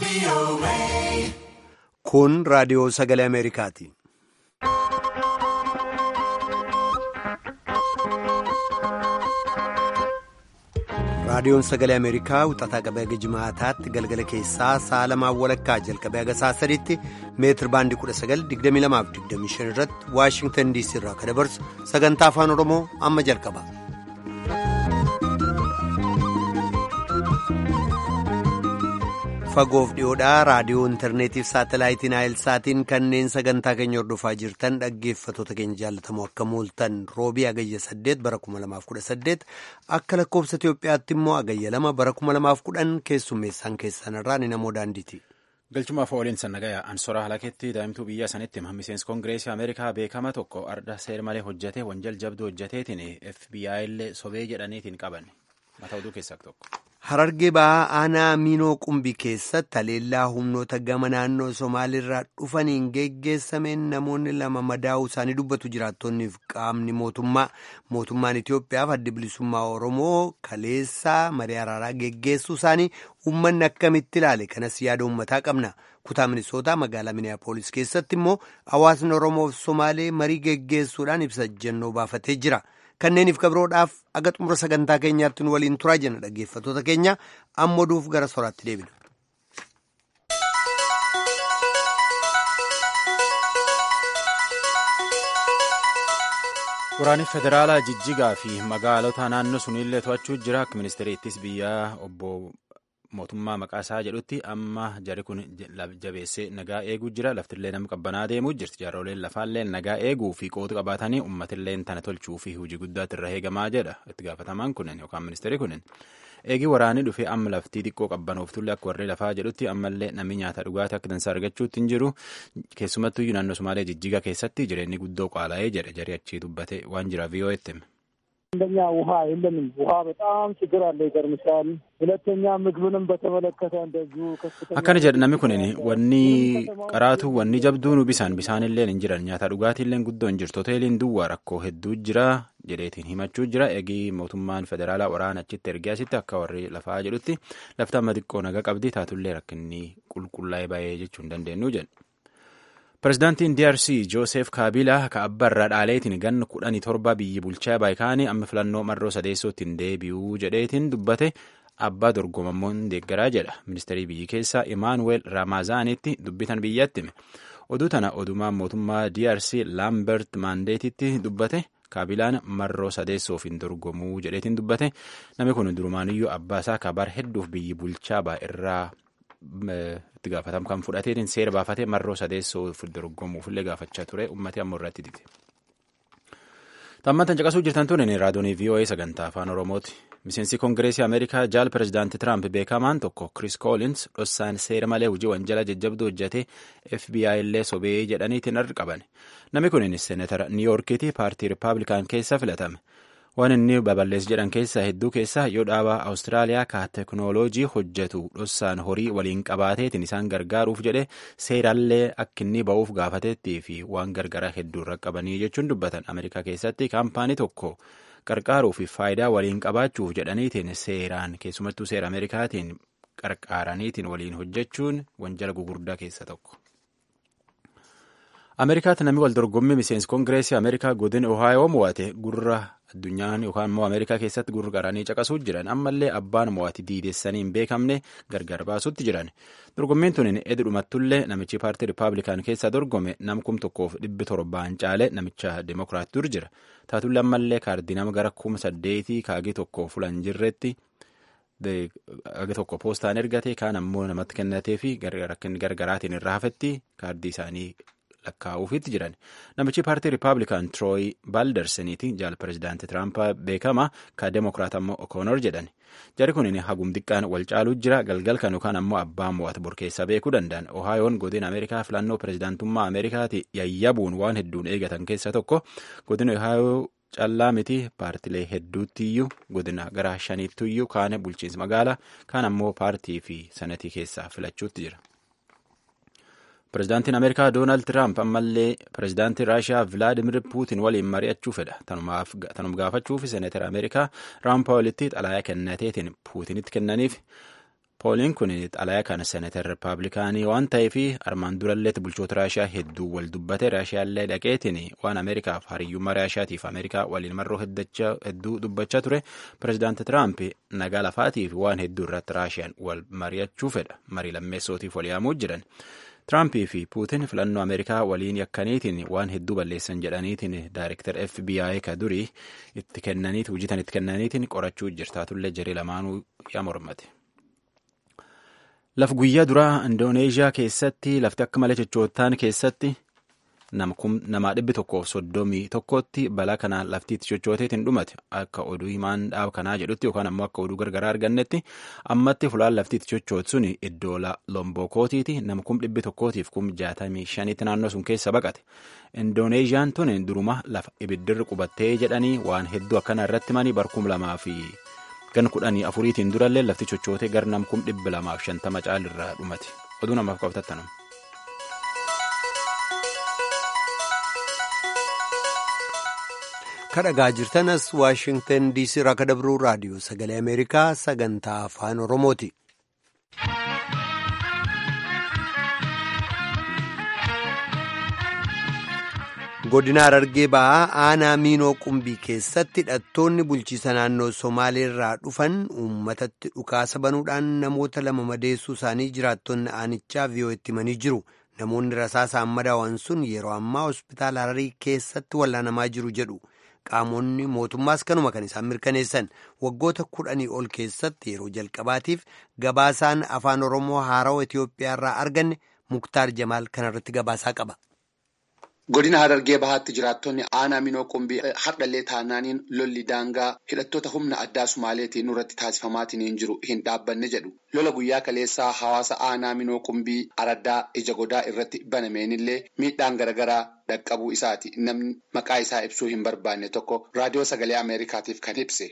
Kun raadiyoo sagalee Ameerikaati. Raadiyoon sagalee Ameerikaa wixataa qabee haga jimaataatti galgala keessaa sa'a lamaan walakkaa jalqabee haga sa'a sadiitti meetir baandii 19,2225 irratti Waashingtan DC irraa kan dabarsu sagantaa afaan Oromoo amma jalqaba. Fagoof dhiyoodhaa raadiyoo intarneetiif saatalaayitiin saatiin kanneen sagantaa keenya hordofaa jirtan dhaggeeffatoota keenya jaallatamoo akka mooltan roobii agayya 8 bara 2018 akka lakkoofsa Itoophiyaatti immoo agayya 2 bara 2010 keessummeessaan keessanirraa ni namoo daandiiti. Galchumaaf ooliin sannagayaa ansoraa halakeetti daa'imtuu biyya sanitti miseensi koongireesii Ameerikaa beekama tokko arda seer malee hojjete wanjal jabduu hojjeteetiin FBI illee sobee jedhaniitiin qaban mata oduu keessaa tokko. Harargee ba'aa aanaa miinoo qumbii keessatti haleellaa humnoota gama naannoo Somaaliirraa dhufaniin geggeessameen namoonni lama madaa'uu isaanii dubbatu jiraattonniif qaamni mootummaa mootummaan Itoophiyaaf adda bilisummaa Oromoo kaleessaa marii araaraa geggeessuu isaanii uummanni akkamitti ilaale kanas yaada uummataa qabna. Kutaa Minisootaa magaalaa Miniyaapolis keessatti immoo hawaasni Oromoof Somaalee marii geggeessuudhaan ibsa ejjennoo baafatee jira. Kanneeniif kabroodhaaf aga xumura sagantaa keenyaatti nu waliin turaa jenna dhaggeeffatoota keenya amma oduuf gara soraatti deebina. Waraanni federaalaa jijjigaa fi magaalota naannoo sunillee to'achuu jira akka ministeeriittis biyyaa obbo mootummaa maqaa isaa jedhutti amma jari kun jabeessee nagaa eeguu jira laftillee nama qabbanaa deemuu jirti jaarooleen lafaallee nagaa eeguu fi qooda qabaatanii uummatillee tana tolchuu fi hojii guddaatti irra eegamaa jedha itti gaafatamaan kunin yookaan ministeerri kunin eegii waraanii dhufee amma laftii xiqqoo qabbanooftulle akka warri lafaa jedhutti ammallee namni nyaata dhugaatii akka dansaa argachuutti hin jiru keessumattuu naannoo Somaalee jijjiga keessatti jireenyi guddoo qaala'ee jedhe jarii achii dubbate waan jira vii'oo'etti hime. አንደኛ ውሃ የለንም። ውሃ በጣም ችግር አለ፣ ይገርምሻል። ሁለተኛ ምግብንም በተመለከተ እንደዚሁ ከፍተኛ akkana jedha namni kun wanni qaraatu wanni jabduun bisaan bisaanillee hin jiran nyaata dhugaatiillee guddoo hin jirtu hoteeliin duwwaa rakkoo hedduu jira jedheetiin himachuu jira eegii mootummaan federaalaa waraana achitti ergee asitti akka warri lafaa jedhutti lafti amma xiqqoo naga qabdi taatullee rakkinni qulqullaa'ee baay'ee jechuu hin dandeenyu jedhu. Pireezidaantiin DRC Joosef Kaabilaa ka abbarraa dhaaleetiin ganna kudhanii torba biyyi bulchaa baay'ikaanii amma filannoo marroo sadeessootti hin deebi'uu jedheetiin dubbate abbaa dorgomammoon deeggaraa jedha. Ministeerii biyyi keessaa Imaanuweel Raamazaanitti dubbitan biyyatti hime. Oduu tana odumaan mootummaa DRC Laambert Maandeetitti dubbate. Kaabilaan marroo sadeessoof hin dorgomuu jedheetiin dubbate. Namni kun durumaanuyyuu abbaa isaa kabar hedduuf biyyi bulchaa baay'irraa itti gaafatamu kan fudhateetiin seera baafatee marroo sadeessoof dorgomuufillee gaafachaa ture uummatni ammoo irratti dide. Tammantan caqasuu jirtan tun raadiyoonii VOA sagantaa afaan Oromooti. Miseensi Koongireesii Ameerikaa jaal pireezidaanti Tiraamp beekamaan tokko Kris Koolins dhossaan seera malee hojii wanjala jajjabduu hojjete FBI illee sobee jedhaniitiin arri qaban. Namni kun seenatara Niiyorkiiti paartii Rippaabilikaan keessa filatame. waan inni babal'ees jedhan keessaa hedduu keessaa yoo dhaabaa awustiraaliyaa ka teknooloojii hojjetu dhossaan horii waliin qabaateetiin isaan gargaaruuf jedhe seerallee akka inni ba'uuf gaafateettii fi waan gargaraa hedduu irra qabanii jechuun dubbatan ameerikaa keessatti kaampaanii tokko qarqaaruu fi faayidaa waliin qabaachuuf jedhaniitiin seeraan keessumattuu seera ameerikaatiin qarqaaraniitiin waliin hojjechuun wanjala gugurdaa keessa tokko. ameerikaatti namni wal dorgommii miseensi koongireesii ameerikaa godin ohaayoo mo'ate gurra addunyaan yookaan immoo ameerikaa keessatti gurra qaranii caqasuu jiran ammallee abbaan mo'ati diidessanii hin beekamne gargar baasutti jiran dorgommiin tun edi dhumattullee namichi paartii rippaabilikaan keessaa dorgome nam kum tokkoof dhibbi torbaan caale namicha demokiraat dur jira taatullee ammallee kaardii nama gara kuma saddeetii kaagii tokko fulan jirretti aga tokko poostaan ergate kaan ammoo namatti kennatee fi gargaraatiin irraa hafetti kaardii isaanii lakkaa'uufitti jiran namichi paartii rippaabilikaan tirooyi baaldarseniiti jaal pireezidaanti tiraamp beekama ka demokiraat ammoo okoonor jedhan jari kun hagum xiqqaan wal caaluu jira galgal kan yookaan ammoo abbaa mo'ata borkeessa beekuu danda'an ohaayoon godin ameerikaa filannoo pireezidaantummaa ameerikaati yayyabuun waan hedduun eegatan keessa tokko godin ohaayoo callaa miti paartilee hedduuttiyyuu godina gara shaniittiyyuu kaan bulchiinsa magaalaa kaan ammoo paartii fi sanatii keessaa filachuutti jira. Pireezidaantiin Ameerikaa Doonaald Tiraamp ammallee pireezidaantii Raashiyaa Vilaadimir Puutin waliin mari'achuu fedha. Tanuma gaafachuuf seenatara Ameerikaa Raan Paawulitti xalayaa kennateetiin Puutinitti kennaniif pooliin kun xalayaa kan seenatar rippaabilikaanii waan ta'eef armaan duralleetti bulchoota raashiyaa hedduu wal dubbate raashiyaallee dhaqeetiin waan ameerikaaf hariyyummaa raashiyaatiif ameerikaa waliin marroo hedduu dubbachaa ture pirezidaanti tiraamp nagaa lafaatiif waan hedduu irratti raashiyaan wal mari'achuu fedha marii lammeessootiif wal yaamuu jiran tiraamp fi puutin filannoo ameerikaa waliin yakkaniitiin waan hedduu balleessan jedhaniitiin daayirektar fbi ka durii itti kennaniiti hojjetan itti kennaniitiin qorachuu jirtaatullee jaree lamaanuu yaa mormate. laf guyyaa duraa indooneeshiyaa keessatti lafti akka malee chochootaan keessatti namaa dhibbi tokkoof soddomii tokkotti balaa kanaan laftiitti chochooteetiin dhumate akka oduu himaan dhaab kanaa jedhutti yookaan ammoo akka oduu gargaraa argannetti ammatti fulaan laftiitti chochoote sun iddoo lombokootiiti nama kum dhibbi tokkootiif kum jaatamii shanitti naannoo sun keessa baqate indooneeshiyaan tun duruma lafa ibiddirri qubattee jedhanii waan hedduu akkana irratti manii barkum lamaa fi gan kudhanii afuriitiin durallee lafti chochootee gar nam kum dhibbi lamaaf shantama caalirraa dhumate oduu namaaf qabtattanum. kadhagaa jirtanas waashingtan diisii irraa kan dabruu raadiyoo sagalee ameerikaa sagantaa afaan oromooti. godina harargee ba'aa aanaa miinoo qumbii keessatti hidhattoonni bulchiisa naannoo somaaleerraa dhufan uummatatti dhukaasa banuudhaan namoota lama madeessuu isaanii jiraattonni aanichaa vi'oo'etti himanii jiru namoonni rasaasaan madaawan sun yeroo ammaa hospitaala hararii keessatti wallaanamaa jiru jedhu qaamonni mootummaas kanuma kan isaan mirkaneessan waggoota kudhanii ol keessatti yeroo jalqabaatiif gabaasaan afaan oromoo haarawa itiyoophiyaa irraa arganne muktaar jamaal kanarratti gabaasaa qaba. Godina Harargee Bahaatti jiraattonni aanaa Minoo Qumbii hardhallee taanaaniin lolli daangaa hidhattoota humna addaa Sumaaleetiin nurratti taasifamaatiin jiru hin dhaabbanne jedhu. Lola guyyaa kaleessaa hawaasa aanaa Minoo Qumbii araddaa ija godaa irratti banameenillee miidhaan garaagaraa dhaqqabuu isaati. Namni maqaa isaa ibsuu hin barbaanne tokko raadiyoo sagalee Ameerikaatiif kan ibse.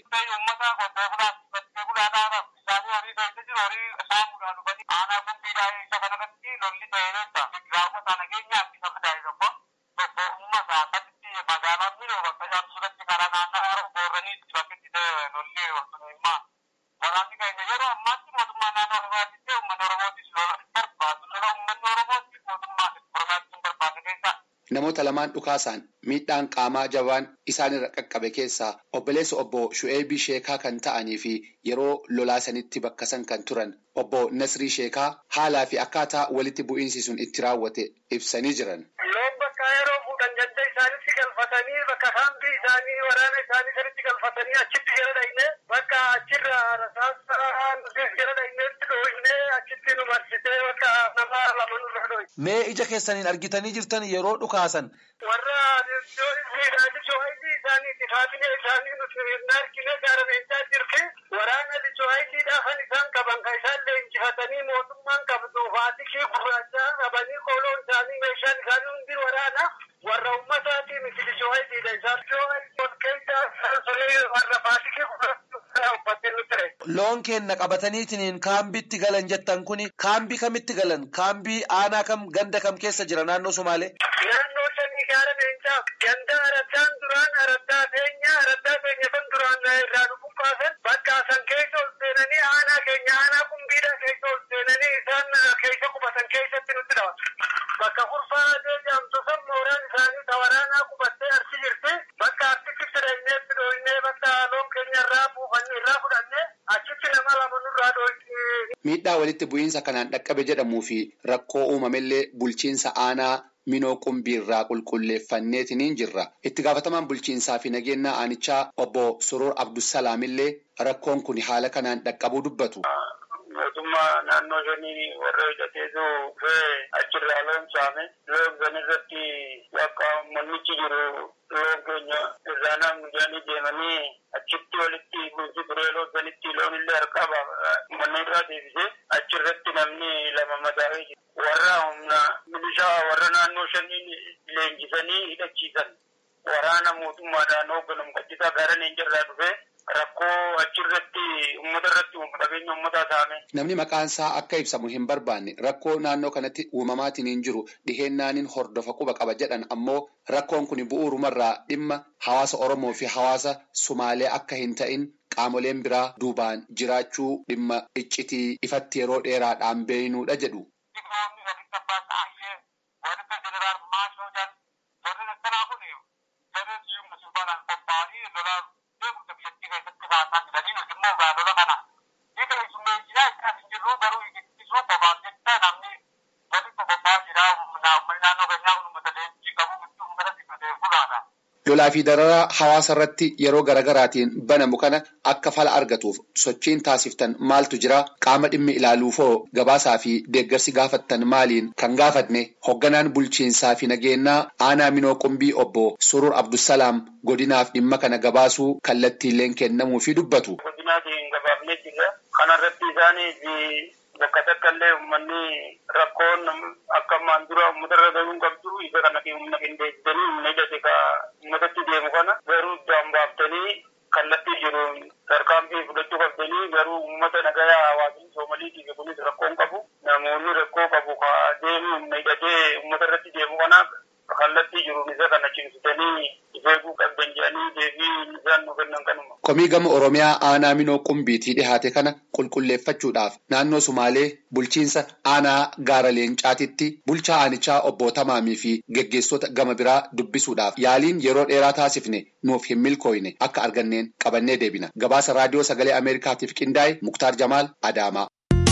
Namoota lamaan dhukaasaan miidhaan qaamaa jabaan isaanirra qaqqabe keessaa obboleessa obbo Shu'eebii Sheekaa kan ta'anii fi yeroo lolaa sanitti bakka san kan turan obbo Nasrii Sheekaa haalaa fi akkaataa walitti bu'iinsi sun itti raawwate ibsanii jiran. Loon bakka yeroo fuudhan ganda isaanitti galfatanii bakka kaambii isaanii waraana isaanii sanitti galfatanii achitti jala dhayne bakka achirra rasaasaan jala dhayneetti dhoohine achitti nu marsitee bakka nama lama nurra dhoohine. Mee ija keessaniin argitanii jirtan yeroo dhukaasan. Warra lichoohayitii isaaniiti kaabinee isaanii nuti hin argine gaarameechaa jirti. Waraana lichoohayitiidhaafan isaan qaban kan isaan leenjifatanii mootummaan qabdu faatikii gurraachaa qabanii qooloon isaanii meeshaan isaanii hundi waraana. Warra uummataatii miti lichoohayitiidha isaan. Lichoohayitii ol keessaa sunii warra faatikii gurraachaa uffattee nutti ture. Loon keenna qabataniitiin kaambiitti galan jettan kuni kaambii kamitti galan? Kaambii aanaa kam ganda kam keessa jira naannoo Somaalee? Naannoo shanii gaara leencaa ganda araddaan duraan araddaa feenya araddaa feenya kan duraan irraa dhufu baasan bakka san keessa ol seenanii aanaa keenya aanaa qumbiidha keessa ol seenanii isaan keessa qubatan keessatti nutti dhawa. Bakka kurfaa jedhamtu san mooraan isaanii ta waraanaa qubattee arsi jirti. Bakka arsitti fidannee dhooynee bakka loon keenya irraa buufannee irraa fudhannee achitti nama lama nurraa dhooynee. Miidhaa walitti bu'iinsa kanaan dhaqqabe jedhamuu fi rakkoo uumamellee bulchiinsa aanaa minoo qumbii irraa qulqulleeffanneetiniin jirra. Itti gaafatamaan bulchiinsaa fi nageenya aanichaa obbo Soroor Abdusalaamillee rakkoon kun haala kanaan dhaqqabuu dubbatu. Mootummaa naannoo shanii warra hidhateetu dhufee achirraa loon saame loon san irratti bakka mannichi jiru loon keenya irraa namni jedhanii deemanii achitti walitti buusi turee loon sanitti loon illee harkaa manni irraa deebisee achirratti namni lama madaa'ee jira. Warra humna milishaa warra naannoo shaniin leenjisanii hidhachiisan waraana mootummaadhaan hoogganamu qaccisa gaara leencarraa dhufee rakkoo achirratti uummata irratti qabeenya uummataa saame. Namni maqaan isaa akka ibsamu hin barbaanne rakkoo naannoo kanatti uumamaatiin hin jiru dhiheennaaniin hordofa quba qaba jedhan ammoo rakkoon kun bu'uurumarraa dhimma hawaasa Oromoo fi hawaasa Sumaalee akka hin ta'in qaamoleen biraa duubaan jiraachuu dhimma iccitii ifatti yeroo dheeraadhaan beeynuudha jedhu. lolaa fi dararaa hawaasa irratti yeroo garaagaraatiin banamu kana akka fala argatuuf sochiin taasiftan maaltu jira qaama dhimmi ilaaluufoo gabaasaa fi deeggarsi gaafattan maaliin kan gaafatne hoogganaan bulchiinsaa fi nageenyaa aanaa minoo qumbii obbo surur abdusalaam godinaaf dhimma kana gabaasuu kallattiileen kennamuu fi dubbatu. Godinaatiin gabaafnee jirra. Kanarratti isaanii bakka takka illee uummanni rakkoon akka ammaan dura uummata irra gahuu qabdu isa kana humna qindeessitanii humna hidhate ka uummatatti deemu kana garuu iddaan baaftanii kallattii jiru tarkaanfii fudhachuu qabdanii garuu uummata nagayaa hawaasni soomaliitiif kunis rakkoon qabu namoonni rakkoo qabu ka deemu humna hidhatee uummata irratti deemu kanaaf kallattii jiruun isa kana cimsitanii beekuu qabdan jedhanii deebii isaan nu kennan kanuma. Komii gama Oromiyaa aanaa minoo qumbiitii dhihaate kana qulqulleeffachuudhaaf naannoo Sumaalee bulchiinsa aanaa gaara leencaatitti bulchaa aanichaa obbo Tamaamii fi geggeessota gama biraa dubbisuudhaaf yaaliin yeroo dheeraa taasifne nuuf hin milkooyne akka arganneen qabannee deebina. Gabaasa raadiyoo sagalee Ameerikaatiif qindaa'e Muktaar Jamaal Adaamaa.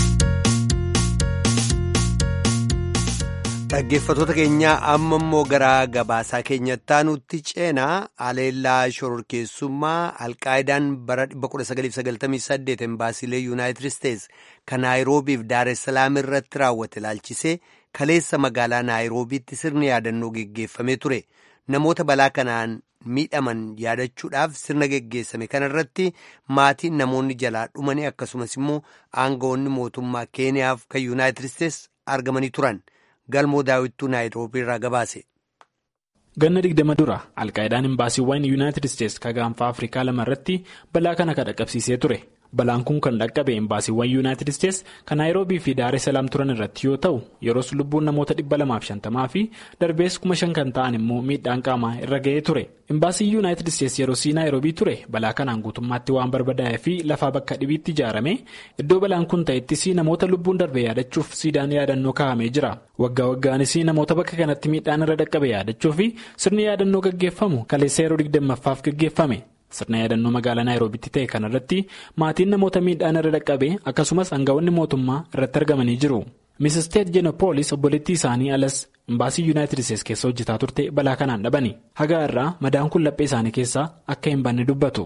Dhaggeeffattoota keenyaa amma immoo gara gabaasaa keenyatti nutti ceenaa aleellaa shororkeessummaa alqaayidaan bara 1998 embaasiilee yuunaayitid isteetsi kan naayiroobiif daaressalaam irratti raawwate ilaalchisee kaleessa magaalaa naayiroobiitti sirni yaadannoo geggeeffamee ture namoota balaa kanaan miidhaman yaadachuudhaaf sirna geggeessame kanarratti maatiin namoonni jalaa dhumanii akkasumas immoo aangawoonni mootummaa keeniyaaf kan yuunaayitid isteetsi argamanii turan. galmoo daawwittuu naayiroobii irraa gabaase. ganna digdama dura alqaayidaan imbaasiiwwan yuunaayitid isteetsi kan gaanfa afrikaa lama irratti balaa kana kan dhaqqabsiisee ture balaan kun kan dhaqqabe imbaasiiwwan yuunaayitid isteetsi kan naayiroobii fi daaree salaam turan irratti yoo ta'u yeroos lubbuun namoota dhibba lamaaf shantamaa fi darbees kuma shan kan ta'an immoo miidhaan qaamaa irra ga'ee ture imbaasii yuunaayitid isteetsi yeroo sii naayiroobii ture balaa kanaan guutummaatti waan barbadaa'ee fi lafaa bakka dhibiitti ijaarame iddoo balaan kun ta'ettis namoota lubbuun darbe yaadachuuf siidaan yaadannoo kaa'amee jira waggaa waggaanis namoota bakka kanatti miidhaan irra dhaqqabe yaadachuuf sirni yaadannoo gaggeeffamu kaleessa yeroo digdammaffaaf gaggeeffame. sirna yaadannoo magaalaa naayiroobitti ta'e kanarratti maatiin namoota miidhaan irra dhaqqabe akkasumas aangawoonni mootummaa irratti argamanii jiru misisteet jenopoolis obboleettii isaanii alas imbaasii yuunaayitid isteetsi keessa hojjetaa turte balaa kanaan dhabani hagaa irraa madaan kun laphee isaanii keessaa akka hin banne dubbatu.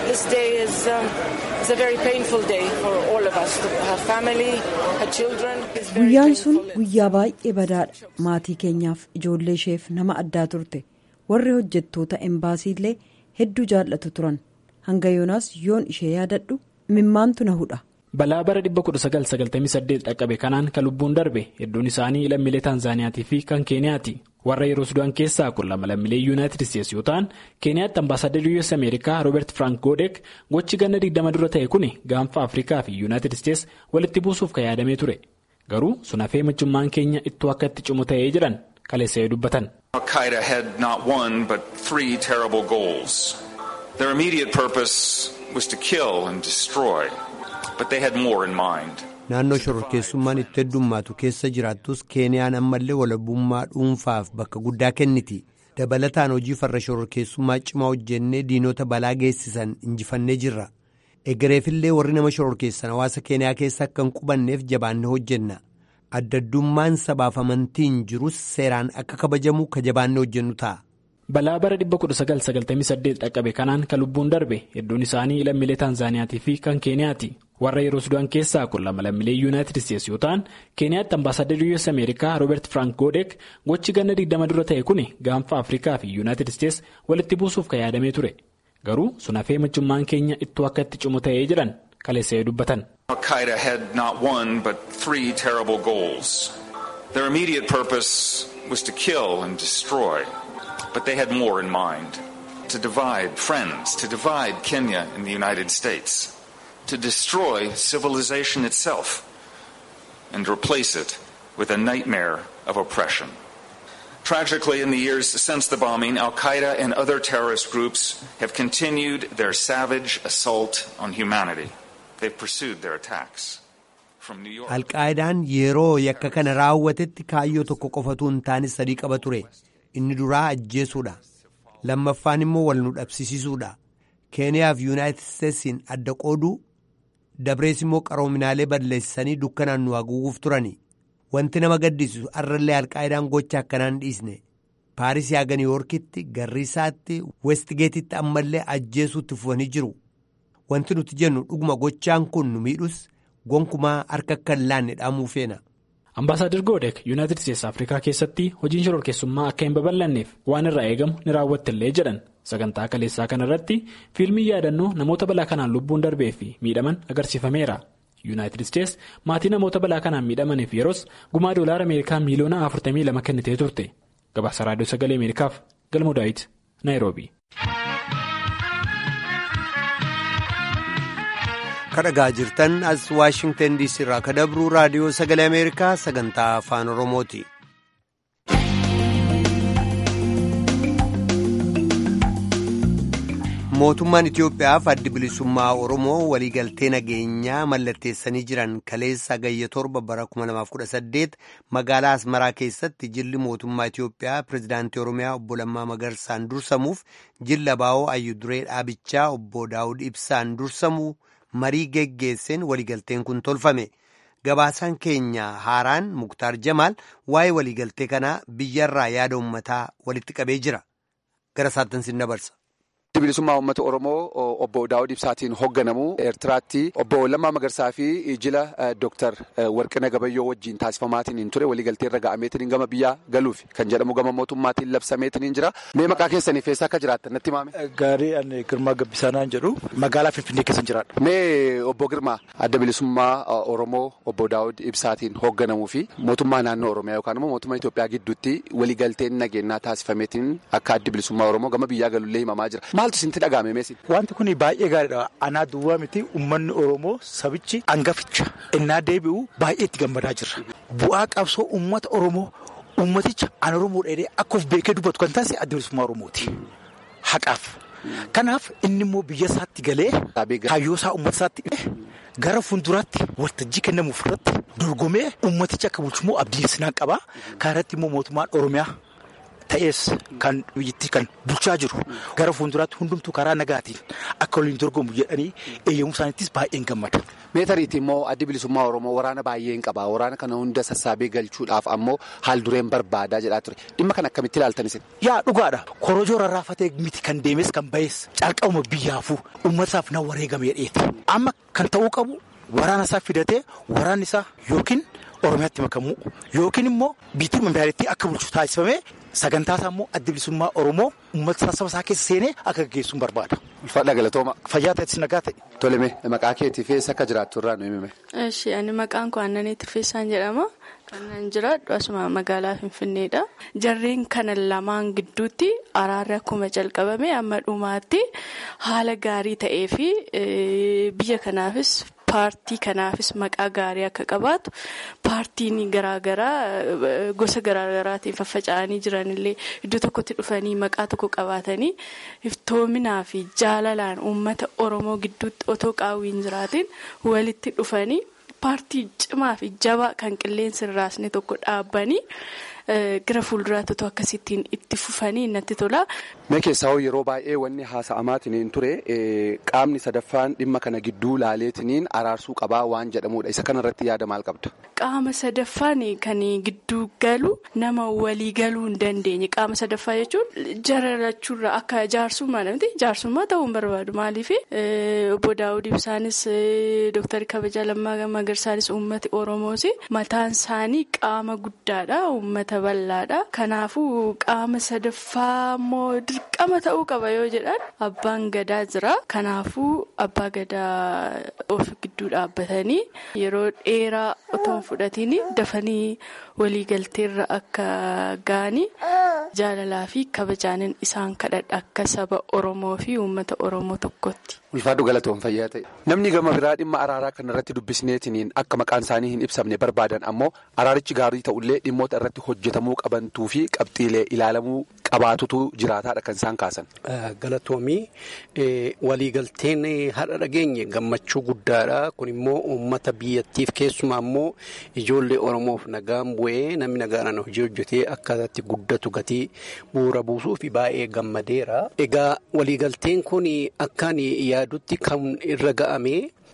guyyaan sun guyyaa baay'ee badaadha maatii keenyaaf ijoollee isheef nama addaa turte warri hojjettoota imbaasiillee. hedduu jaallatu turan hanga yoonaas yoon ishee yaadadhu mimmaantu na hudha. balaa bara 1998 dhaqqabe kanaan kan lubbuun darbe hedduun isaanii lammiilee taanzaaniyaatii fi kan keeniyaati warra yeroo sudaan keessaa kun lama lammiilee yuunaayitid isteetsi yoo ta'an keeniyaatti ambaasaaddarri us ameerikaa rooberti frank goodek gochi ganna 20 dura ta'e kun gaanfa afrikaa fi yuunaayitid isteetsi walitti buusuuf kan yaadamee ture garuu sun hafee michummaan keenya ittoo akka itti cimu ta'ee jedhan kaleessa dubbatan. Al-Qaeda had not one but three terrible goals. Their immediate purpose was to kill and destroy, but they had more in mind. Naannoo shororkeessummaan itti heddummaatu keessa jiraattus Keeniyaan ammallee walabummaa dhuunfaaf bakka guddaa kenniti. Dabalataan hojii farra shororkeessummaa cimaa hojjennee diinota balaa geessisan injifannee jirra. Egereefillee warri nama shororkeessan hawaasa Keeniyaa keessa akka hin qubanneef jabaannee hojjenna. addaddummaan sabaaf amantiin jirus seeraan akka kabajamu ka jabaannee hojjennu ta'a. balaa bara 1998 dhaqqabe kanaan kan lubbuun darbe hedduun isaanii lammiilee taanzaaniyaatii fi kan keeniyaati warra yeroo sudaan keessaa kun lama lammiilee yuunaayitid isteetsi yoo ta'an keeniyaatti ambaasaaddarri us ameerikaa rooberti frank goodek gochi ganna 20 dura ta'e kun gaanfa afrikaa fi yuunaayitid isteetsi walitti buusuuf kan yaadamee ture garuu sun hafee michummaan keenya ittoo akka itti cimu ta'ee jedhan kaleessa dubbatan. Al-Qaeda had not one but three terrible goals. Their immediate purpose was to kill and destroy, but they had more in mind. To divide friends, to divide Kenya and the United States. to destroy civilization itself and replace it with a nightmare of oppression. Tragically, in the years since the bombing, Al Qaeda and other terrorist groups have continued their savage assault on humanity. They've pursued their attacks. From New York. Alqaayidaan yeroo yakka kana raawwatetti kaayyoo tokko qofatu hin taane sadii qaba ture. Inni duraa ajjeesuudha. Lammaffaan immoo wal nu dhabsisiisuudha. Keeniyaa fi Yuunaayitid Isteetsiin adda qooduu dabrees immoo qaroominaalee balleessanii dukkanaan nu haguuguuf turani. Wanti nama gaddisiisu har'allee alqaayidaan gocha akkanaan dhiisne. Paaris haga Niiwoorkitti, Garriisaatti, Westgeetitti ammallee ajjeesuutti fufanii jiru. Wanti nuti jennu dhuguma gochaan kun nu miidhus gonkumaa harka akka hin laanne dhaamuu feena. Ambaasaadar Goodek Yuunaayitid Isteets Afrikaa keessatti hojiin shororkeessummaa akka hin babal'anneef waan irraa eegamu ni raawwattillee jedhan sagantaa kaleessaa kana irratti fiilmii yaadannoo namoota balaa kanaan lubbuun darbee fi miidhaman agarsiifameera. Yuunaayitid Isteets maatii namoota balaa kanaan miidhamaniif yeroos gumaa doolaara Ameerikaa miiliyoona 42 kennitee turte. Gabaasa Raadiyoo Sagalee Ameerikaaf Galmoo Daawit Naayiroobi. kadhagaa jirtan as waashingtan diisii irraa ka dabruu raadiyoo sagalee ameerikaa sagantaa afaan oromooti. mootummaan itiyoophiyaaf addi bilisummaa oromoo waliigaltee nageenyaa mallatteessanii jiran kaleessa gayya torba bara 2018 magaalaa asmaraa keessatti jilli mootummaa itiyoophiyaa pirezidaantii oromiyaa obbo Lammaa Magarsaan dursamuuf jilla baa'oo ayyuduree dhaabichaa obbo Daawud Ibsaan dursamuu. marii geggeesseen waliigalteen kun tolfame gabaasaan keenya haaraan muktaar jamaal waa'ee waliigaltee kanaa biyyarraa yaada ummataa walitti qabee jira gara isaatti sin dabarsa. bilisummaa uummata oromoo obbo daawud ibsaatiin hoogganamu eertiraatti obbo lammaa magarsaa fi jila dooktar warqina gabayyoo wajjiin taasifamaatiin hin ture waliigaltee irra ga'ameetiin gama biyyaa galuuf kan jedhamu gama mootummaatiin labsameetiin jira mee maqaa keessaniif eessa akka jiraattan natti himame. Gaarii ani Girmaa Gabbisaanaan jedhu magaalaa Finfinnee keessa jiraadha. Mee obbo Girmaa adda bilisummaa oromoo obbo daawud ibsaatiin hoogganamuu fi mootummaa naannoo oromiyaa yookaan immoo mootummaa Itoophiyaa gidduutti waliigalteen nageenyaa taasifameetiin akka addi bilisummaa oromoo gama biyyaa galullee himamaa jira. Maaltu isintti dhaga'ame meesin? Wanti kun baay'ee gaariidha. Anaa duwwaa miti uummanni Oromoo sabichi hangaficha innaa deebi'u baay'ee itti gammadaa jirra. Bu'aa qabsoo uummata Oromoo uummaticha an Oromoo dheedhee akka of beekee dubbatu kan taasise adda bilisummaa Oromooti. Haqaaf. Kanaaf inni immoo biyya isaatti galee kaayyoo isaa uummata isaatti gara fuulduraatti waltajjii kennamuuf irratti dorgomee uummaticha akka bulchummoo abdiin sinaan qabaa. Kan irratti immoo mootummaan Oromiyaa. Ta'ees kan biyyattii kan bulchaa jiru gara fuulduraatti hundumtuu karaa nagaatiin akka waliin dorgomu jedhanii eeyyamuu isaaniittis baay'een gammada. Meetariitti immoo addi bilisummaa Oromoo waraana baay'een qaba. Waraana kana hunda sassaabee galchuudhaaf ammoo haal dureen barbaadaa jedhaa ture. Dhimma kana akkamitti ilaaltan isin? Yaa dhugaadha. Korojoo rarraafatee miti kan deemes kan bahes calqabuma biyyaafuu uummataaf na wareegame dheeti. Amma kan ta'uu qabu waraana isaa fidatee waraanni isaa yookiin Oromiyaatti makamuu yookiin immoo biitii magaalattii akka bulchu taasifamee sagantaa isaa immoo adda bilisummaa Oromoo uummata saba isaa keessa seenee akka gaggeessuun barbaada. Ulfaadha galatooma. Fayyaa ta'ettis nagaa ta'e. Toleme maqaa keetiif eessa akka jiraattu irraa nu himime. Eshi ani maqaan koo Aannanii Tirfeessaan jedhama. Kan jiraadhu asuma magaalaa Finfinneedha. Jarreen kana lamaan gidduutti araarri akkuma jalqabame amma dhumaatti haala gaarii ta'ee fi biyya kanaafis. Paartii kanaafis maqaa gaarii akka qabaatu paartiin garaagaraa gosa garaagaraatiin faffaca'anii jiranillee iddoo tokkotti dhufanii maqaa tokko qabaatanii iftoominaa fi jaalalaan uummata Oromoo gidduutti otoo qaawwiin jiraatiin walitti dhufanii paartii cimaa fi jabaa kan qilleensi hin raasne tokko dhaabbanii. gara fuulduraatti otoo akkasittiin itti fufanii natti tola. Mee keessaa yeroo baay'ee wanni haasa'amaatiin ture qaamni sadaffaan dhimma kana gidduu laaleetiniin araarsuu qabaa waan jedhamudha. Isa kanarratti yaada maal qabda? Qaama sadaffaan kan gidduu galu nama walii galuu hin dandeenye. Qaama sadaffaa jechuun jararachuurra akka jaarsummaa namti jaarsummaa ta'uu hin barbaadu. Maaliif obbo Daawud Ibsaanis Dooktar Kabajaa Lammaa Magarsaanis uummati Oromoos mataan isaanii qaama guddaadha. Uummata bal'aadha. Kanaafuu qaama sadaffaa immoo dirqama ta'uu qaba yoo jedhan abbaan gadaa jira. Kanaafuu abbaa gadaa of gidduu dhaabbatanii yeroo dheeraa otoo hin fudhatiin dafanii waliigalteerra akka ga'anii jaalalaa fi kabajaanin isaan kadhadha akka saba Oromoo fi uummata Oromoo tokkotti. Ulfaadhu galatoon fayyaa ta'e. Namni gama biraa dhimma araaraa kana irratti dubbisneetiniin akka maqaan isaanii hin ibsamne barbaadan ammoo araarichi gaarii ta'ullee dhimmoota irratti hojjetamuu qabantuu fi qabxiilee ilaalamuu qabaatutu jiraataadha kan isaan kaasan. Galatoomii waliigalteen har'a dhageenye gammachuu guddaadha. Kun immoo uummata biyyattiif keessumaa immoo ijoollee Oromoof nagaan bu'ee namni nagaadhaan hojii hojjetee akkasatti guddatu gatii bu'uura buusuu fi baay'ee gammadeera. Egaa waliigalteen kun akkaan yaadutti kan irra ga'ame.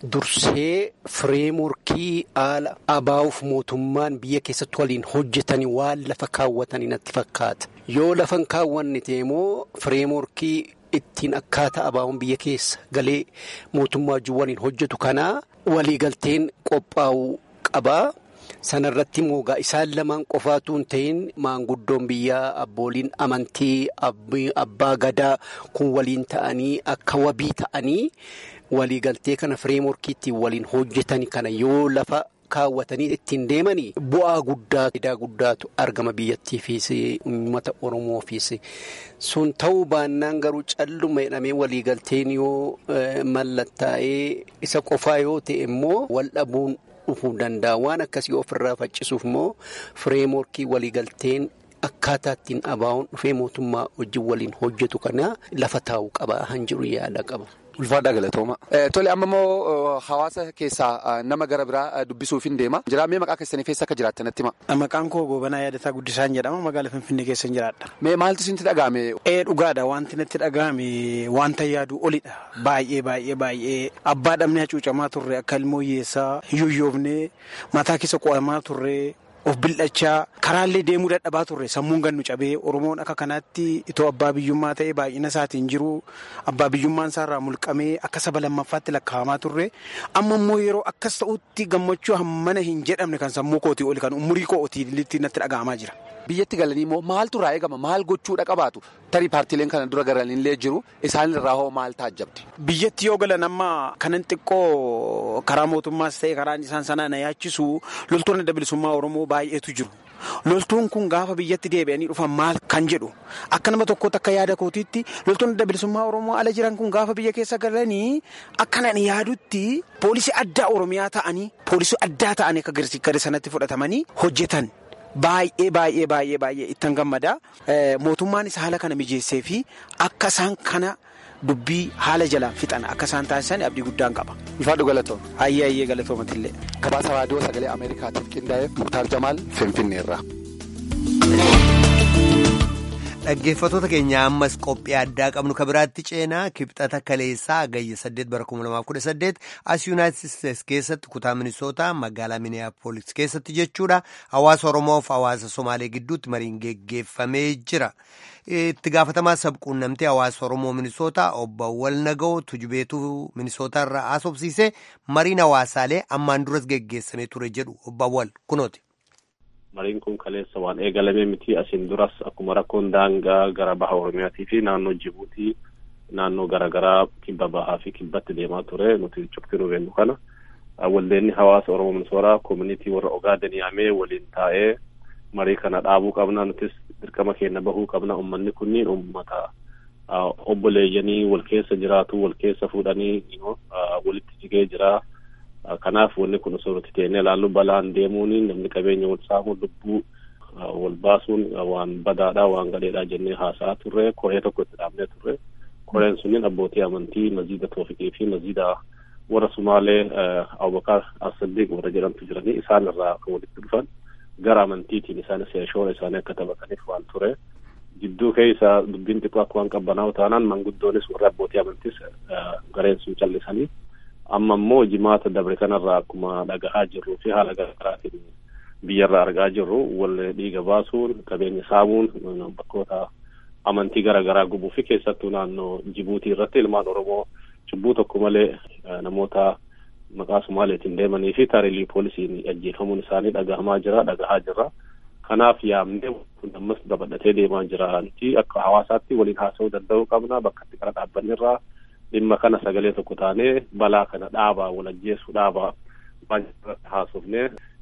Dursee fireemorkii haala abaa'uuf mootummaan biyya keessatti waliin hojjetanii waan lafa kaawwatanii natti fakkaata. Yoo lafa hin kaawwanne immoo fireemorkii ittiin akkaataa abaa'uun biyya keessa galee mootummaa wajjin waliin hojjetu kanaa waliigalteen qophaa'uu qaba. Sanarratti moogaa isaan lamaan qofaatu hin ta'in maanguddoon biyyaa abbooliin amantii abbaa gadaa kun waliin ta'anii akka wabii ta'anii. waliigaltee kana fireemorkii ittiin waliin hojjetani kana yoo lafa kaawwatanii ittiin deemanii bu'aa guddaa faayidaa guddaatu argama biyyattiifis uummata oromoofiis sun ta'uu baannaan garuu calluma jedhamee waliigalteen yoo mallattaa'ee isa qofaa yoo ta'e immoo wal dhabuun dhufuu danda'a waan akkasii ofirraa faccisuuf immoo fireemorkii waliigalteen. Akkaataa ittiin abaa'uun dhufee mootummaa wajjin waliin hojjetu kana lafa taa'uu qaba han jiru yaada qaba. Ulfaadhaa galatooma. Tole amma immoo hawaasa keessaa nama gara biraa dubbisuuf hin deema. Jiraamee maqaa keessanii keessa akka jiraattan natti hima. Maqaan koo Goobanaa Yaadataa Guddisaan jedhama. Magaalaa Finfinnee keessa jiraadha. Mee maaltu isinitti dhaga'ame? Ee dhugaadha wanti natti dhaga'ame wanta yaadu olidha. Baay'ee baay'ee baay'ee abbaa dhabnee hacuucamaa turre akka ilmoo hiyyeessaa hiyyooyyoofnee mataa keessa qo'amaa turre. of bildhachaa karaallee deemuu dadhabaa turre sammuun gannu cabee oromoon akka kanaatti itoo abbaa biyyummaa ta'e baay'ina isaatiin jiru abbaa biyyummaan isaarraa mulqamee akka saba lammaffaatti lakkaa'amaa turre amma immoo yeroo akkas ta'utti gammachuu hammana hin jedhamne kan sammuu kootii oli kan umurii kootii natti dhaga'amaa jira. Biyyatti galanii immoo maaltu irraa eegama maal gochuudha qabaatu tarii paartiileen kana dura galanillee jiru isaan irraa hoo maal taajjabde. Biyyatti yoo galan amma kanan xiqqoo karaa mootummaas ta'e karaan isaan sanaa na yaachisu loltoonni adda bilisummaa Oromoo baay'eetu jiru. Loltuun kun gaafa biyyatti deebi'anii dhufan maal kan jedhu akka nama tokkootti akka yaada kootiitti loltoonni adda bilisummaa Oromoo ala jiran kun gaafa biyya keessa galanii akkanan yaadutti poolisii addaa Oromiyaa ta'anii poolisii addaa ta'anii akka gara sanatti fudhatamanii hojjetan. Baay'ee baay'ee baay'ee baay'ee ittan gammada. Mootummaanis haala kana mijeessee fi akka isaan kana dubbii haala jalaan fixan akka isaan taasisan abdii guddaan qaba. Ifaadhu galatooma. Hayyee hayyee galatoomatillee. Gabaasa raadiyoo sagalee Ameerikaatiif qindaa'e Muktaar Jamaal Finfinneerra. Dhaggeeffattoota keenya ammas qophii addaa qabnu kan biraatti ceenaa kibxata kaleessaa agayya 8 bara 2018 as yuunaayitid isteetsi keessatti kutaa minisootaa magaalaa miniyaapolis keessatti jechuudha hawaasa oromoof hawaasa somaalee gidduutti mariin geggeeffamee jira. itti gaafatamaa sabquunnamtee hawaasa oromoo minisootaa obbo Walnagoo tujubeetuu minisootaa irraa haasofsiisee mariin hawaasaalee ammaan duras geggeessamee ture jedhu obbo Wal kunooti. Mariin kun kaleessa waan eegalamee miti asiin duras akkuma rakkoon daangaa gara baha Oromiyaatii fi naannoo Jibuutii naannoo garaagaraa kibba bahaa fi kibbatti deemaa ture nuti cufti nu beennu kana waldeenni hawaasa Oromoo Minisootaa koominitii warra Ogaaden yaamee waliin taa'ee marii kana dhaabuu qabna nutis dirqama keenya bahuu qabna ummanni kunniin ummata obboleeyyanii wal keessa jiraatu wal keessa fuudhanii walitti jigee jira. kanaaf wanni kun osoo nuti teenee ilaallu balaan deemuun namni qabeenya wal saamu lubbuu wal baasuun waan badaadha waan gadheedha jennee haasa'aa turre koree tokko itti dhaabnee turre koreen sunniin abbootii amantii maziida toofiqii fi maziida warra sumaalee abubakar asaddiq warra jedhamtu jiranii isaan irraa kan walitti dhufan gara amantiitiin isaanis shoora isaanii akka taphataniif waan ture gidduu keessa dubbiin xiqqoo akka waan qabbanaa'u taanaan manguddoonis warra abbootii amantiis gareen sun callisanii amma immoo jimaata dabre kanarraa akkuma dhagahaa jirruu fi haala garaagaraatiin biyyarraa argaa jirru wal dhiiga baasuun qabeenya saamuun bakkoota amantii garaagaraa gubuu fi keessattuu naannoo jibuutii irratti ilmaan oromoo cubbuu tokko malee namoota maqaa sumaaleetiin deemanii fi taariilii poolisiin ajjeefamuun isaanii dhagahamaa jira dhagahaa jira kanaaf yaamnee ammas dabadhatee deemaa jira akka hawaasaatti waliin haasa'uu danda'uu qabna bakka itti qara dhaabbannirraa dhimma kana sagalee tokko taanee balaa kana dhaabaa wal ajjeessu dhaabaa waan irratti haasofne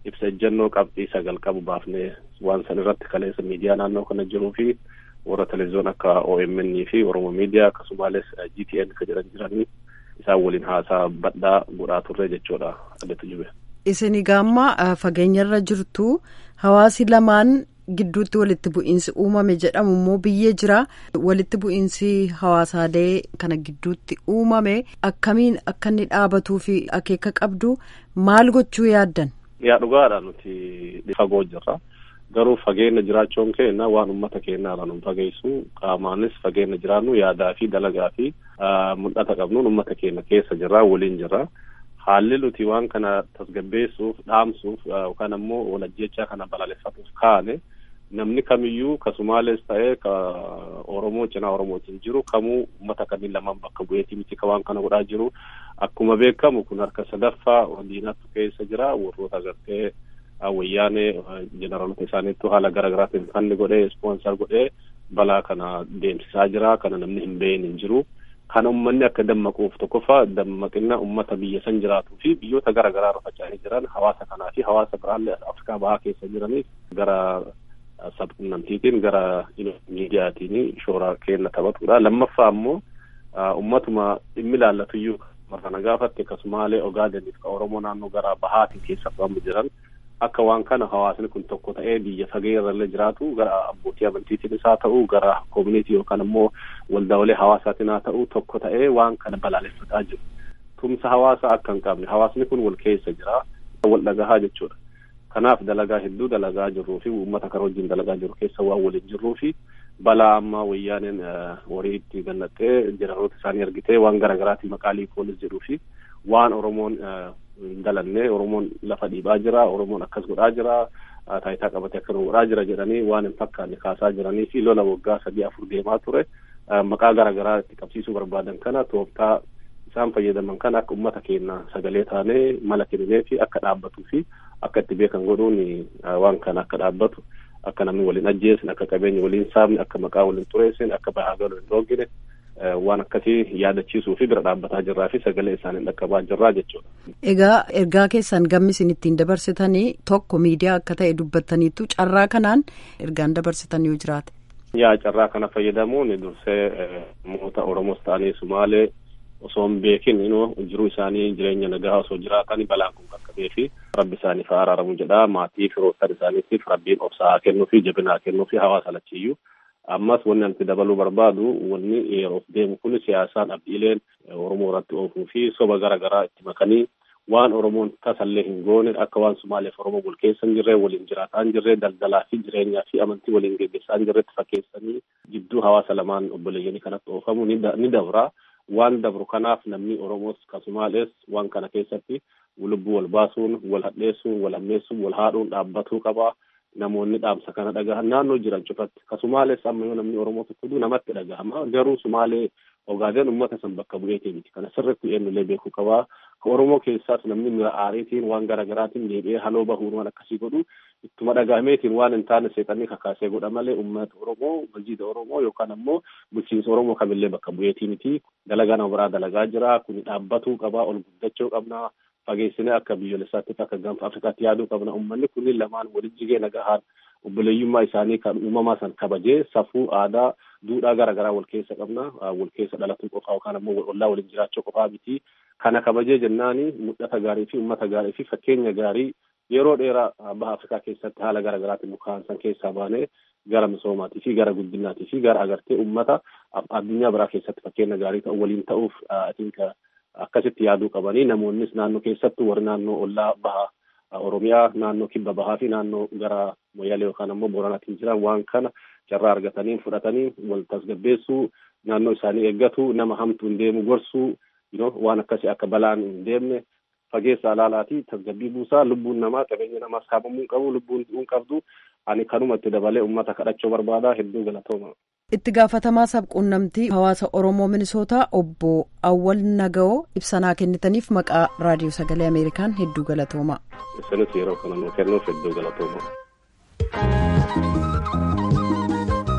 ibsa ejjennoo qabxii sagal qabu baafnee waan san irratti kaleessa miidiyaa naannoo kana jiruu fi warra televezyiyoon akka OMN fi Oromo miidiyaa akkasumas GTN ka jedhan jiranii isaan waliin haasaa badhaa godhaa turre jechuudha addatu jube. Isin gaamma fageenyarra jirtu hawaasi lamaan gidduutti walitti bu'iinsi uumame jedhamu immoo biyyee jira walitti bu'iinsi hawaasaalee kana gidduutti uumame akkamiin akka inni dhaabatuu fi akeeka qabdu maal gochuu yaaddan. Yaa dhugaadha nuti fagoo jirra. Garuu fageenya jiraachuun keenya waan uummata keenyaarra nu fageessu qaamaanis fageenya jiraannu yaadaa fi dalagaa fi mul'ata qabnuun uummata keenya keessa jirra waliin jirra. Haalli nuti waan kana tasgabbeessuuf dhaamsuuf yookaan ammoo walajjechaa kana balaaleffatuuf kaane namni kamiyyuu ka Sumaalees ta'ee ka Oromoo cinaa Oromootiin jiru kamuu uummata kanneen lamaan bakka bu'eetii miti ka waan kana godhaa jiru akkuma beekamu kun harka sadaffaa diinatu keessa jira warroota agartee wayyaanee jeneraalota isaaniittu haala garaagaraatiin fanni godhee ispoonsar godhee balaa kana deemsisaa jira kana namni hin beeyin hin jiru. Kana uummanni akka dammaquuf tokkoffaa dammaqina uummata biyya san jiraatuu fi biyyoota garaagaraa irra faca'anii jiran hawaasa kanaa fi hawaasa biraallee Afrikaa bahaa keessa jiraniif gara sabquunnamtiitiin gara miidiyaatiin shoora kenna taphatudha. Lammaffaa ammoo uummatuma dhimmi ilaallatuyyuu marana gaafatte akkasumaalee Ogaadeniif ka Oromoo naannoo gara bahaatiin keessa qabamu jiran akka waan kana hawaasni kun tokko ta'ee biyya fagee irrallee jiraatu gara abbootii amantiitiin isaa ta'u gara koomunitii yookaan ammoo waldaalee hawaasaatiin haa ta'u tokko ta'ee waan kana balaaleffataa jiru. Tumsa hawaasaa akka hin qabne hawaasni kun wal keessa jira wal dhagahaa jechuudha. Kanaaf dalagaa hedduu dalagaa jirruu fi uummata kana wajjin dalagaa jiru keessa waan waliin jirruu fi balaa ammaa wayyaaneen horii itti gannattee jeneraaloota isaanii argitee waan garaagaraatiin maqaa liikoonis jedhuu fi waan Oromoon dalannee Oromoon lafa dhiibaa jira Oromoon akkas godhaa jira taayitaa qabatee akka godhaa jira jedhanii waan hin fakkaanne kaasaa jiranii fi lola waggaa sadii afur deemaa ture maqaa garaagaraa itti qabsiisuu barbaadan kana tooftaa isaan fayyadaman kana akka uummata keenya sagalee taanee mala kenninee fi akka dhaabbatuu fi akka itti beekan godhuun waan kana akka dhaabbatu akka namni waliin ajjeessin akka qabeenya waliin saamne akka maqaa waliin xureessin akka bahaa galuu hin dhoogine waan akkasii yaadachiisuu fi bira dhaabbataa jirraa fi sagalee isaanii dhaqqabaa jirraa jechuudha. Egaa ergaa keessan gammi isin ittiin dabarsitanii tokko miidiyaa akka ta'e dubbattaniitu carraa kanaan ergaan dabarsitan yoo jiraate. Yaa carraa kana fayyadamuun dursee namoota Oromoos ta'anii Sumaalee osoo hin beekin jiruu isaanii jireenya nagaa osoo jiraatan balaan kun qaqqabee fi rabbi isaaniif haa araaramu jedha maatii firoottan isaaniitiif rabbiin obsa haa kennuu fi jabina haa kennuu fi hawaasa lachiyyuu ammas wanni nuti dabaluu barbaadu wanni yeroof deemu kun siyaasaan abdiileen oromoo irratti oofuu fi soba garaagaraa itti makanii waan oromoon tasallee hin goone akka waan sumaaleef oromoo wal keessa hin jirre waliin jiraataa hin jirre daldalaa fi jireenyaa fi amantii waliin geggeessaa hin jirretti fakkeessanii jidduu hawaasa lamaan obboleeyyanii kanatti oofamu ni dabra. waan dabru kanaaf namni oromoos kasumaalees waan kana keessatti lubbuu wal baasuun wal hadheessuun wal ammeessuun wal haadhuun dhaabbatuu qaba namoonni dhaamsa kana dhagahan naannoo jiran cufatti kasumaalees amma yoo namni oromoo tokko namatti dhagahama garuu sumaalee ogaadeen ummata san bakka bu'eetii miti kana sirritti eenyullee beekuu qabaa ka oromoo keessaas namni mira aariitiin waan garaagaraatiin deebi'ee haloo bahuun waan akkasii godhu ittuma dhagahameetiin waan hin taane seexanii kakaasee godha malee ummata oromoo masjiida oromoo yookaan ammoo bulchiinsa oromoo kamillee bakka bu'eetii miti dalagaa nama biraa dalagaa jira kun dhaabbatuu qabaa ol guddachuu qabna fageessinee akka biyyoolessaatti akka gaanfa afrikaatti yaaduu qabna ummanni kunniin lamaan walitti jigee nagahaan obboleeyyummaa isaanii kan uumamaa san kabajee safuu aadaa duudhaa garaagaraa wal keessa qabna wal keessa dhalatuu qofaa yookaan ammoo ollaa waliin jiraachuu qofaa miti kana kabajee jennaani mul'ata gaarii fi uummata gaarii fi fakkeenya gaarii yeroo dheeraa baha afrikaa keessatti haala garaagaraatiin mukaan san keessaa baanee gara misoomaatii fi gara guddinaatii fi gara agartee uummata addunyaa biraa keessatti fakkeenya gaarii ta'u waliin ta'uuf atinka akkasitti yaaduu qabanii namoonnis naannoo keessattuu warri naannoo ollaa baha Oromiyaa naannoo kibba bahaa fi naannoo gara Moyyalee yookaan ammoo Booranaatiin jiran waan kana carraa argatanii fudhatanii wal tasgabbeessuu naannoo isaanii eeggatu nama hamtuu hin deemu gorsuu waan akkasii akka balaan hin deemne fageessa alaalaatii tasgabbii buusaa lubbuun namaa qabeenya namaa saamamuu qabu lubbuun du'uun qabdu ani kanuma itti dabalee uummata kadhachuu barbaada hedduu galatooma. itti gaafatamaa sabquunnamtii hawaasa oromoo minisootaa obbo awwal naga'oo ibsanaa kennitaniif maqaa raadiyoo sagalee ameerikaan hedduu galatooma. isinis yeroo kana nuu kennuuf hedduu galatooma.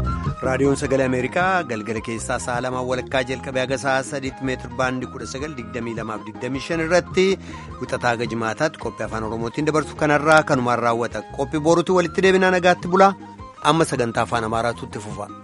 raadiyoon sagalee ameerikaa galgala keessaa sa'a lamaan walakkaa jalqabee haga sa'a sadiitti meetir baandii kudha sagal digdamii lamaaf digdamii shan irratti wixataa haga jimaataatti qophii afaan oromootiin dabarsu kanarraa kanumaan raawwata qophii boruutti walitti deebinaa nagaatti bulaa amma sagantaa afaan amaaraatu itti fufa.